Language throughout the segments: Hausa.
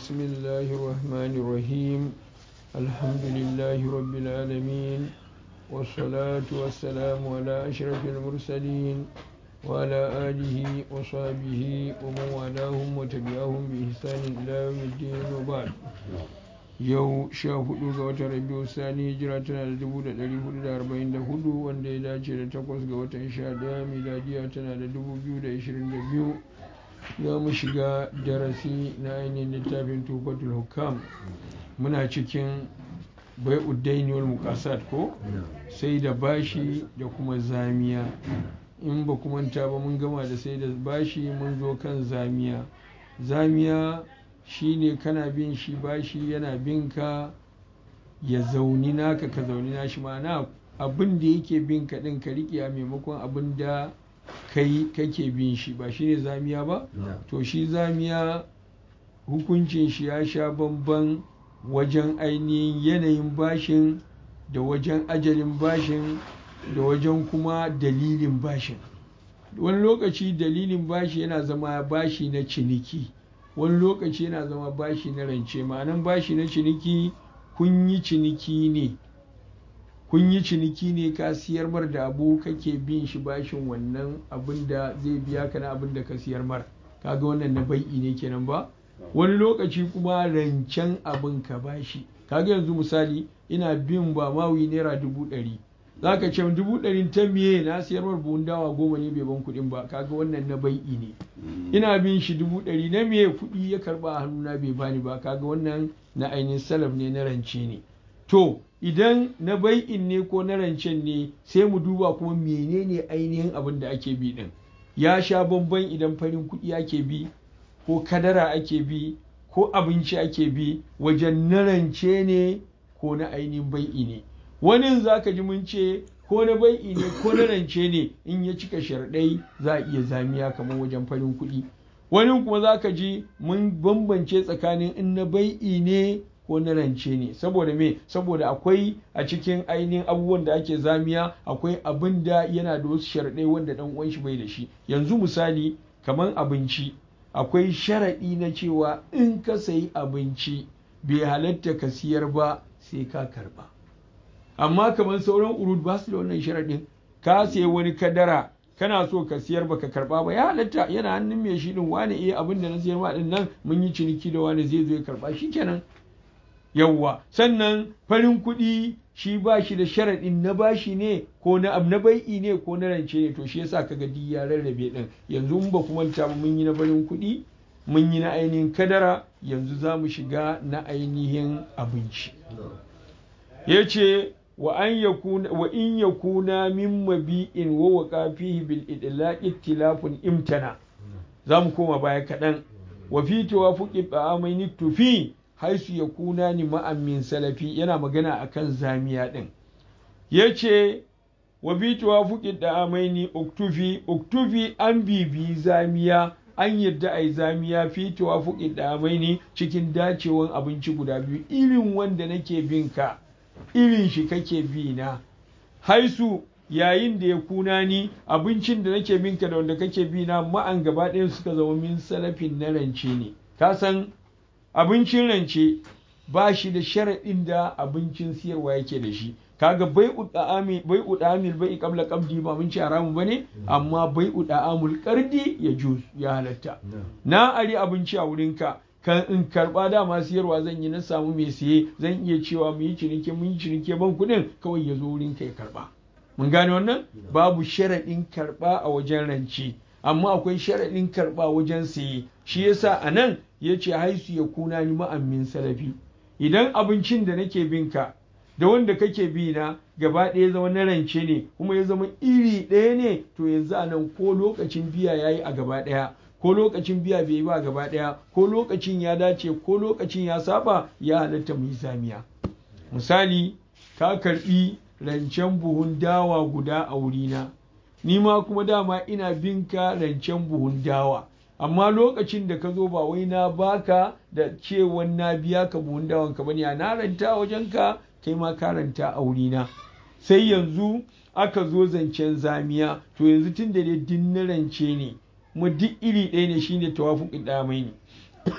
بسم الله الرحمن الرحيم الحمد لله رب العالمين والصلاة والسلام على أشرف المرسلين وعلى آله وصحبه ومن والاهم وتبعهم بإحسان إلى يوم الدين وبعد yau sha hudu ga watan rabiu sani hijira tana da dubu da dari hudu da arba'in da hudu wanda ya dace da takwas ga watan sha daya miladiya tana da dubu biyu da ashirin da biyu za mu shiga darasi na ainihin littafin tufatul hukam muna cikin bai uddaini wal mukasat ko sai da bashi da kuma zamiya in ba manta ba mun gama da sai da bashi mun zo kan zamiya zamiya shine kana bin shi bashi yana bin ka ya zauni naka ka zauni nashi ma'ana abin da yake bin ka din ka riƙe a maimakon abin da kai kake bin shi ba shine zamiya ba to shi zamiya hukuncin shi ya sha bamban wajen ainihin yanayin bashin da wajen ajalin bashin da wajen kuma dalilin bashin wani lokaci dalilin bashi yana zama bashi na ciniki wani lokaci yana zama bashi na rance ma'anan bashi na ciniki kun yi ciniki ne kun yi ciniki ne ka siyar mar da abu kake bin shi bashin wannan abin da zai biya ka na abin da ka siyar mar kaga wannan na bai'i ne kenan ba wani lokaci kuma rancen abin ka bashi kaga yanzu misali ina bin ba mawi naira dubu ɗari za ka ce dubu ɗarin ta miye na siyar mar buhun dawa goma ne bai ban kuɗin ba kaga wannan na bai'i ne ina bin shi dubu ɗari na miye kuɗi ya karɓa a hannuna bai bani ba kaga wannan na ainihin salaf ne na rance ne to idan na bai'in ne ko na rancen ne sai mu duba kuma menene ainihin abin da ake bi din ya sha bamban idan farin kuɗi ake bi ko kadara ake bi ko abinci ake bi wajen na rance ne ko na ainihin bai'i ne wani za ka ji mun ce ko na bai'i ne ko na rance ne in ya cika sharɗai za a iya zamiya kamar wajen farin kuɗi wani kuma za ka ji mun bambance tsakanin in na bai'i ne ko na rance ne saboda me saboda akwai a cikin ainihin abubuwan da ake zamiya akwai abin da yana da wasu sharaɗai wanda ɗan uwan shi bai da shi yanzu misali kamar abinci akwai sharaɗi na cewa in ka sayi abinci bai halatta ka siyar ba sai ka karba amma kamar sauran urud ba su da wannan sharaɗin ka sayi wani kadara kana so ka siyar baka karba ba ya halatta yana hannun mai shi din wani iya abin da na siyar ma din nan mun yi ciniki da wani zai zo ya karba shikenan yawwa sannan farin kuɗi shi ba shi da sharaɗin na bashi ne ko na na bai'i ne ko na rance ne to shi yasa kaga duk ya rarrabe din yanzu mun ba kuma ta mun yi na farin kuɗi mun yi na ainihin kadara yanzu za mu shiga na ainihin abinci ya ce wa an yakuna wa in yakuna min mabi'in wa waqa fihi bil idlaq ittilafun imtana za mu koma baya kaɗan wa fi tawafuqi ba'amaini tufi haisu ya kuna ni ma'amin salafi yana magana a kan zamiya ɗin ya ce wa bituwa fuki da amaini uktufi uktufi an bibi zamiya an yadda a yi zamiya fitowa fuki da amaini cikin dacewan abinci guda biyu irin wanda nake bin ka irin shi kake bi na haisu yayin da ya kuna ni abincin da nake bin ka da wanda kake bi na ma'an gaba ɗayan suka zama min salafin na rance ne ka san abincin rance ba shi da sharaɗin da abincin siyarwa yake da shi kaga bai uda'ami bai uda'amil bai qabla qabdi ba mun ci haramu bane amma bai uda'amul qardi ya juz ya halatta na ari abinci a wurin ka kan in karba dama siyarwa zan yi na samu mai siye zan iya cewa mu yi ciniki mun yi ciniki ban kuɗin kawai ya zo wurin ka ya karba mun gane wannan babu sharaɗin karba a wajen rance amma akwai sharaɗin karba wajen siye shi yasa a nan ya ce haisu ya kuna ni ma'ammin salafi idan abincin da nake bin ka da wanda kake bi na gaba ɗaya zama na rance ne kuma ya zama iri ɗaya ne to yanzu a nan ko lokacin biya ya yi a gaba ɗaya ko lokacin biya bai yi ba gaba ɗaya ko lokacin ya dace ko lokacin ya saba ya halatta mu yi zamiya misali ka karɓi rancen buhun dawa guda a wurina ni ma kuma dama ina bin ka rancen buhun dawa amma lokacin da ka zo ba wai na baka da cewan na biya ka buhun dawan ka bane a na ranta wajen ka kai ma ka ranta a wurina sai yanzu aka zo zancen zamiya to yanzu tun da dai din na rance ne mu duk iri ɗaya ne shine tawafuqin damai ne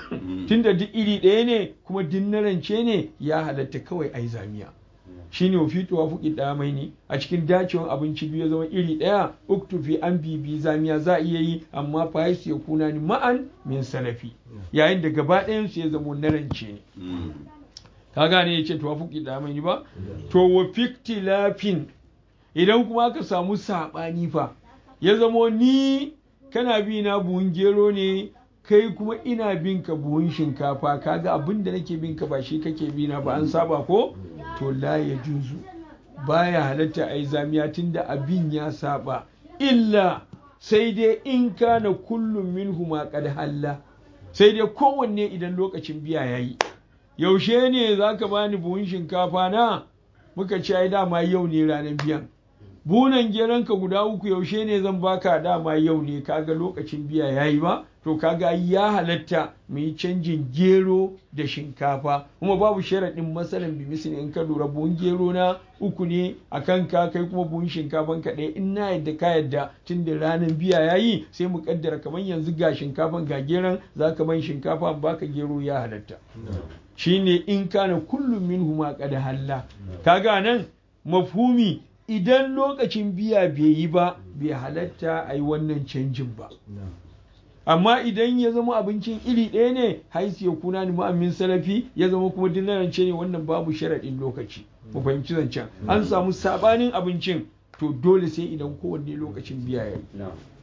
tunda duk iri ɗaya ne kuma duk na rance ne ya halatta kawai ai zamiya shine wa fitowa fuki mai ne a cikin dacewan abinci biyu ya zama iri ɗaya uktufi an bibi zamiya za a iya yi amma fa ya kuna ni ma'an min salafi yayin da gaba ɗayan su ya zama na rance ne ka gane ya ce to fuki mai ne ba to wa fiktilafin idan kuma aka samu saɓani fa ya zamo ni kana bi na buhun gero ne kai kuma ina bin ka buhun shinkafa kaga abin da nake bin ka ba shi kake bi na ba an saba ko to la ya juzu baya halatta ai zamiya tunda abin ya saba illa sai dai in kana kullum minhuma qad halla sai dai kowanne idan lokacin biya yayi yaushe ne zaka bani buhun shinkafa na muka ce ai dama yau ne ranar biyan bunan geronka guda uku yaushe ne zan baka dama yau ne kaga lokacin biya yayi ba to kaga ya halatta mu yi canjin gero da shinkafa kuma babu sharaɗin masalan bi misali in ka lura buhun gero na uku ne a kanka kai kuma buhun shinkafan ka ɗaya in na yadda ka yadda tun da ranar biya yayi sai mu kaddara kamar yanzu ga shinkafan ga geron za ka ban shinkafa baka gero ya halatta shine in kana kullum min huma qad halla kaga nan mafhumi idan lokacin biya bai yi ba bai halatta a yi wannan canjin ba amma idan ya zama abincin iri ɗaya ne haisi ya kuna ni ma'amin salafi ya zama kuma dinarance ne wannan babu sharaɗin lokaci mu fahimci zancen an samu sabanin abincin to dole sai idan kowanne lokacin biya ya yi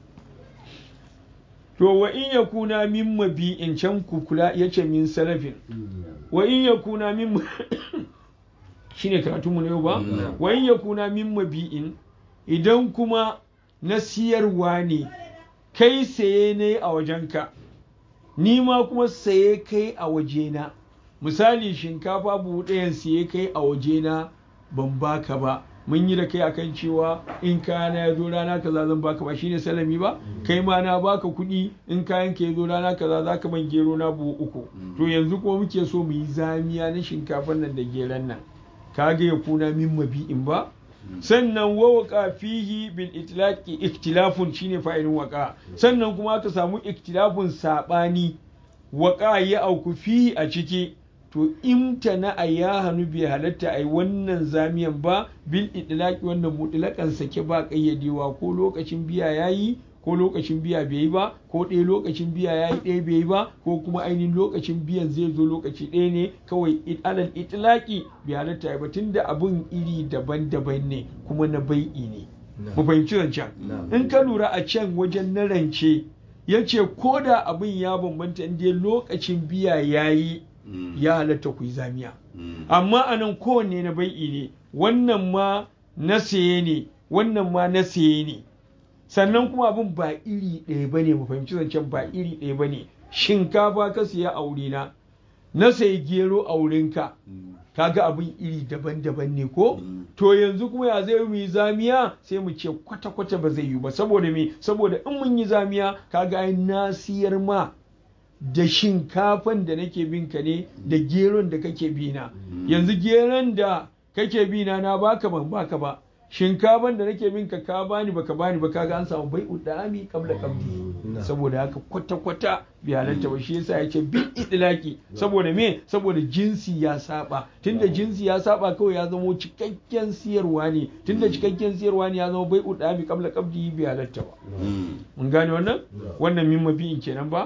to wa in ya kuna min mabi'in can kukula ya ce min salafin wa in ya kuna min shine karatunmu na yau ba wa in ya kuna min mabi'in idan kuma na siyarwa ne kai saye ne a wajenka ni ma kuma saye kai a wajena misali shinkafa buhu ɗayan saye kai a wajena ban baka ba mun yi da kai akan cewa in kayana ya zo rana kaza zan baka ba shine salami ba kai ma na baka kuɗi in kayan ka ya zo rana kaza za ka man gero na buhu uku to yanzu kuma muke so mu yi zamiya na shinkafan nan da geron nan kaga ya kuna min mabi'in ba sannan wa waka fihi bil itlaqi ikhtilafun shine fa'ilin waka sannan kuma aka samu ikhtilafun sabani waka ya auku fihi a ciki to imtana a ya hannu bai halatta ai wannan zamiyan ba bil itlaqi wannan mutlaqan sake ba kayyadewa ko lokacin biya yayi ko lokacin biya bai yi ba ko ɗaya lokacin biya ya yi ɗaya bai yi ba ko kuma ainihin lokacin biyan zai zo lokaci ɗaya ne kawai alal itilaki bai halatta ba tun da abun iri daban-daban ne kuma na bai'i ne mu fahimci zancen in ka lura a can wajen na rance ya ce ko da abin ya bambanta inda lokacin biya ya yi ya halatta ku yi zamiya amma a nan kowanne na bai'i ne wannan ma na saye ne wannan ma na saye ne sannan kuma abin ba iri ɗaya ba ne mu fahimci zancen ba iri ɗaya ba ne shinkafa ka siya a wurina na sayi gero a wurinka kaga abin iri daban-daban ne ko to yanzu kuma ya zai mu yi zamiya sai mu ce kwata-kwata ba zai yi ba saboda me saboda in mun yi zamiya kaga ai na siyar ma da shinkafan da nake bin ka ne da geron da kake bina yanzu geron da kake bina na baka ban baka ba shinkafan da nake bin ka ka bani baka bani ba kaga an samu bai udami kabla kabdi saboda haka kwata kwata bi halatta ba shi yasa yace bi idlaki saboda me saboda jinsi ya saba tunda jinsi ya saba kawai ya zama cikakken siyarwa ne tunda cikakken siyarwa ne ya zama bai udami kabla kabdi bi halatta ba mun gane wannan wannan min mabi'in kenan ba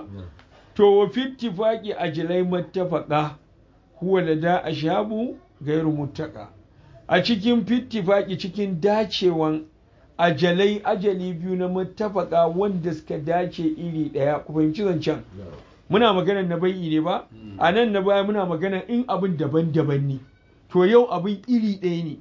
to wa fittifaqi ajlai mattafaqa huwa lada ashabu gairu muttaka a cikin fittifaki cikin dacewan ajalai ajali biyu na matafaka wanda suka dace iri ɗaya ku fahimci zancen muna magana na bai'i ne ba a nan na baya muna magana in abin daban-daban ne to yau abin iri ɗaya ne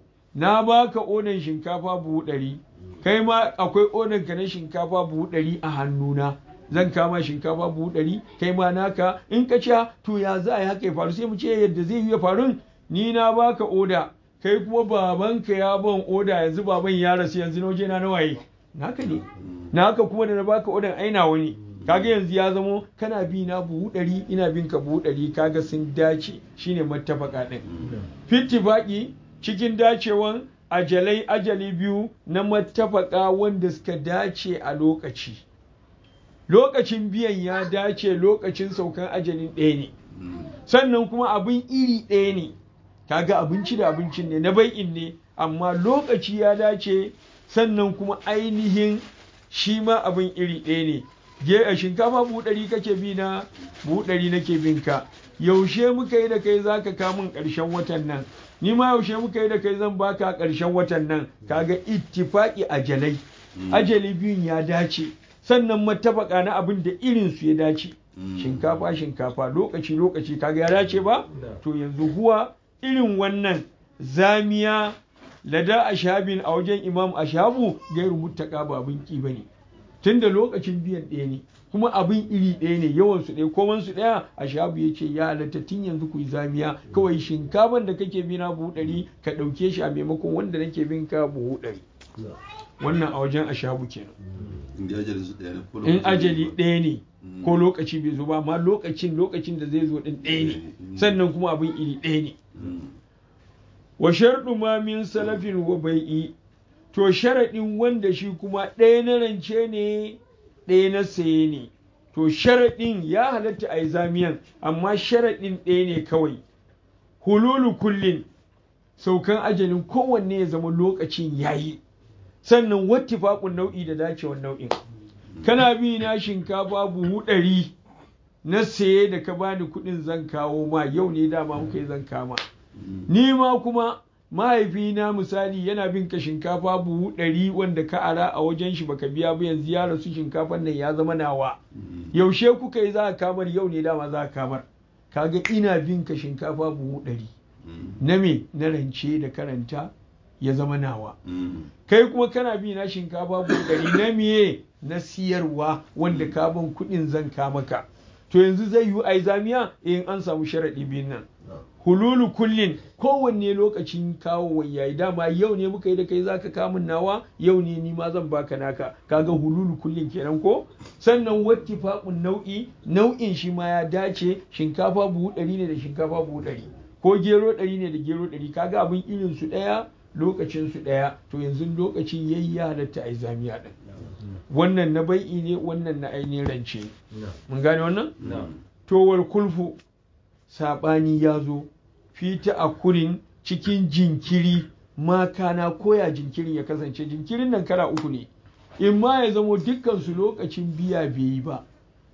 na baka onan shinkafa buhu ɗari kai ma akwai onan ka na shinkafa buhu ɗari a hannuna zan kama shinkafa buhu ɗari kai ma naka in ka ca to ya za a yi haka ya faru sai mu ce yadda zai yi ya faru ni na baka oda kai kuma babanka ya ban oda yanzu baban ya rasu yanzu na waje na nawaye naka ne naka kuma da na baka odan aina wani kaga yanzu ya zamo kana bi na buhu ɗari ina bin ka buhu ɗari kaga sun dace shine mattafaka ɗin fittifaki cikin dacewan ajalai ajali biyu na mattafaka wanda suka dace a lokaci lokacin biyan ya dace lokacin saukan ajalin ɗaya ne sannan kuma abin iri ɗaya ne kaga abinci da abincin ne na bai'in ne amma lokaci ya dace sannan kuma ainihin shi ma abin iri ɗaya ne je a shinkafa buhu ɗari kake bi na buhu ɗari nake bin ka yaushe muka yi da kai za ka kamun ƙarshen watan nan ni ma yaushe muka yi da kai zan baka ƙarshen watan nan kaga ittifaqi ajalai ajali biyun ya dace sannan matafaka na abin da irin su ya dace shinkafa shinkafa lokaci lokaci kaga ya dace ba to yanzu huwa irin wannan zamiya lada ashabin a wajen imam ashabu gairu muttaka ba abin ki bane tunda lokacin biyan ɗaya ne kuma abin iri ɗaya ne yawan su ɗaya koman su ɗaya ashabu ya ce ya halatta tun yanzu ku yi zamiya kawai shinkafan da kake bi na buhu ɗari ka ɗauke shi a maimakon wanda nake bin ka buhu ɗari wannan a wajen ashabu kenan in ajali ɗaya ne ko lokaci bai zo ba amma lokacin lokacin da zai zo ɗin ɗaya ne sannan kuma abin iri ɗaya ne wa sharɗu ma min salafin wa bai'i to sharaɗin wanda shi kuma ɗaya na rance ne ɗaya na saye ne to sharaɗin ya halatta a yi zamiyan amma sharaɗin ɗaya ne kawai hululu kullin saukan ajalin kowanne ya zama lokacin yayi sannan wattifaƙun nau'i da dacewar nau'in kana bi na shinkafa buhu ɗari na saye da ka bani kuɗin zan kawo ma yau ne dama muka yi zan kama ni ma kuma mahaifina misali yana bin ka shinkafa buhu ɗari wanda ka ara a wajen shi baka biya ba yanzu ya rasu shinkafan nan ya zama nawa yaushe kuka yi za ka kamar yau ne dama za ka kamar kaga ina bin ka shinkafa buhu ɗari na me na rance da karanta ya zama nawa kai kuma kana bi na shinkafa buhu ɗari na miye na siyarwa wanda ka ban kuɗin zan ka maka to yanzu zai yi ai zamiya in an samu sharaɗi biyun nan hululu kullin kowanne lokacin kawo yayi dama yau ne muka yi da kai zaka kamun nawa yau ne ni ma zan baka naka kaga hululu kullin kenan ko sannan wattifaqun nau'i nau'in shi ma ya dace shinkafa buhu ɗari ne da shinkafa buhu ɗari ko gero ɗari ne da gero ɗari kaga abin irin su ɗaya lokacin su ɗaya to yanzu lokacin yayi ya halatta ai zamiya ɗin wannan na bai'i ne wannan na ainihin rance mun gane wannan to wal kulfu saɓani ya zo fita a kurin cikin jinkiri makana koya jinkirin ya kasance jinkirin nan kara uku ne in ma ya zamo dukkansu lokacin biya bai yi ba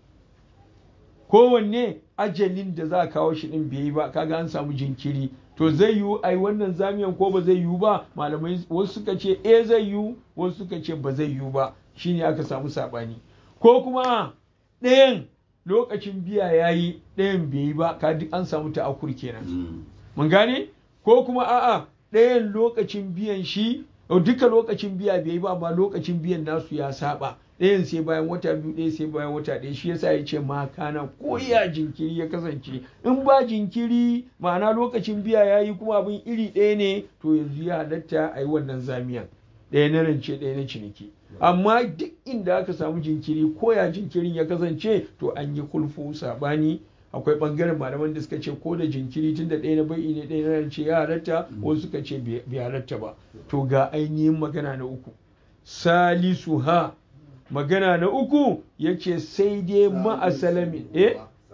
kowanne ajalin da za a kawo shi din bai yi ba kaga an samu jinkiri to zai yiwu ai wannan zamiyan ko ba zai yiwu ba malamai wasu suka ce eh zai yiwu wasu suka ce ba zai yiwu ba shine aka samu saɓani ko kuma ɗayan lokacin biya ya yi ɗayan bai yi ba ka duk an samu ta'akur kenan mun gane ko kuma a'a ɗayan lokacin biyan shi duka lokacin biya bai yi ba amma lokacin biyan nasu ya saba ɗayan sai bayan wata biyu ɗaya sai bayan wata ɗaya shi yasa ya ce ma kana ko ya jinkiri ya kasance in ba jinkiri ma'ana lokacin biya ya yi kuma abin iri ɗaya ne to yanzu ya halatta a yi wannan zamiyan ɗaya na rance ɗaya na ciniki amma duk inda aka samu jinkiri ko ya jinkirin ya kasance to an yi kulfu sabani akwai bangaren malaman da suka ce ko da jinkiri tun da ɗaya na bai'i ne ɗaya na rance ya halatta wasu suka ce bai halatta ba to ga ainihin magana na uku salisu ha magana na uku yace sai dai ma'asalamin eh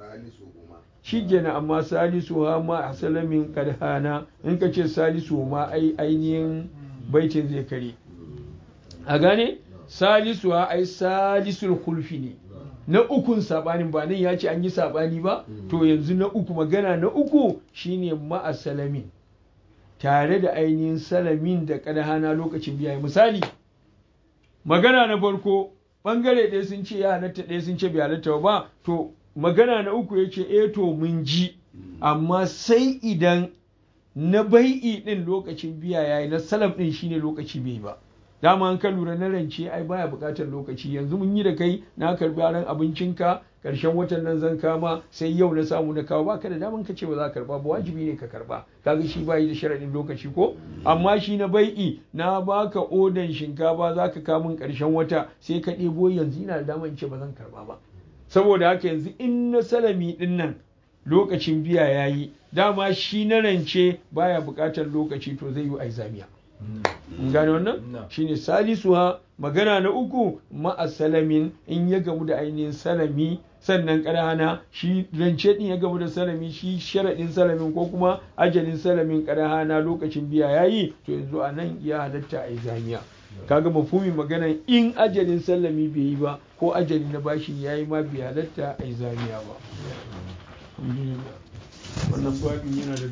shi gina amma salisu ha ma'asalamin kadhana in ka ce salisu ma ai ainihin baitin zai kare a gane salisu ha ai salisul kulfi ne na ukun sabanin ba nan ya ce an yi sabani ba to yanzu na uku magana na uku shine ma'asalamin tare da ainihin salamin da kadhana lokacin biya misali magana na farko bangare ɗaya sun ce ya halatta ɗaya sun ce bai halatta ba to magana na uku ya ce eh to mun ji amma sai idan na bai'i ɗin lokacin biya ya yi na salam ɗin shine lokaci bai ba dama an ka lura na rance ai baya buƙatar lokaci yanzu mun yi da kai na karbi ran abincinka ƙarshen watan nan zan kama sai yau na samu na kawo baka da daman ka ce ba za ka karba ba wajibi ne ka karba kaga shi bayi da sharaɗin lokaci ko amma shi na bai'i na baka odan shinkafa za ka kamun ƙarshen wata sai ka ɗebo yanzu ina da daman ce ba zan karba ba saboda haka yanzu in na salami ɗin nan lokacin biya ya yi dama shi na rance baya buƙatar lokaci to zai yi aizamiya gane wannan shine salisuha magana na uku ma'a salamin in ya gamu da ainihin salami sannan ƙarhana shi rance din ya gamu da salami shi sharaɗin salamin ko kuma ajalin salamin ƙarhana lokacin biya yayi to yanzu a nan ya halatta a yi zamiya kaga mafumi maganan in ajalin salami bai yi ba ko ajali na bashin yayi ma bai halatta a yi zamiya ba wannan babin yana da